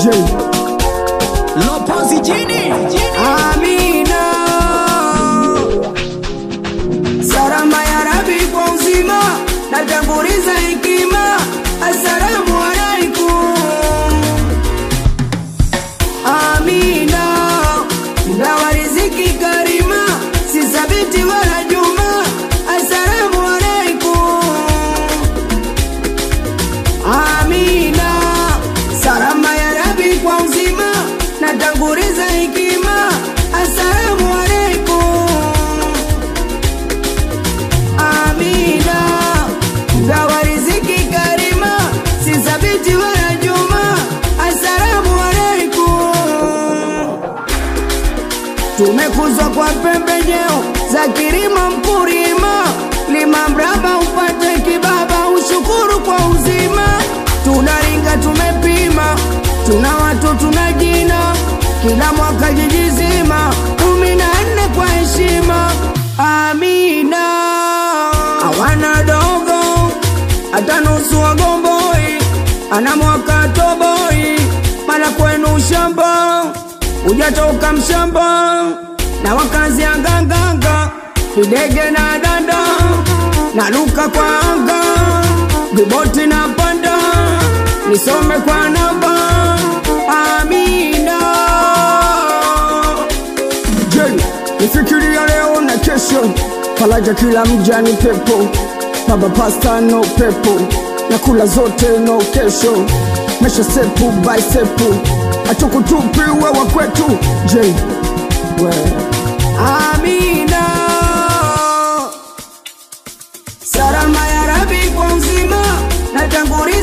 J Lopozi jini Amina Salama ya Rabi kwa uzima natanguliza hekima Assalamu alaikum Amina Gawa riziki karima si sabiti wala juma Assalamu alaikum Amina Salama ya Rabi kwa uzima natanguliza hekima Assalamu alaikum Amina Gawa riziki karima si sabiti wala juma Assalamu alaikum Tumekuzwa kwa pembejeo za kilimo mkulima, lima mraba upate kibaba, ushukuru kwa uzima. Tunaringa tumepima, tuna watu tuna jina, kila mwaka jiji zima, kumi na nne kwa heshima. Amina hawana dogo hata nusu wagomboi, ana mwaka toboi, mala kwenu shamba hujatoka mshamba na wakazi ya nganganga kidege na danda na luka kwa anga viboti na panda nisome kwa namba amina je nifikiria leo na kesho faraja kila mja ni pepo baba pasta no pepo na kula zote no kesho mesha sepu by sepu atukutupi wewa kwetu je we amina salama ya rabi kwa uzima natanguliza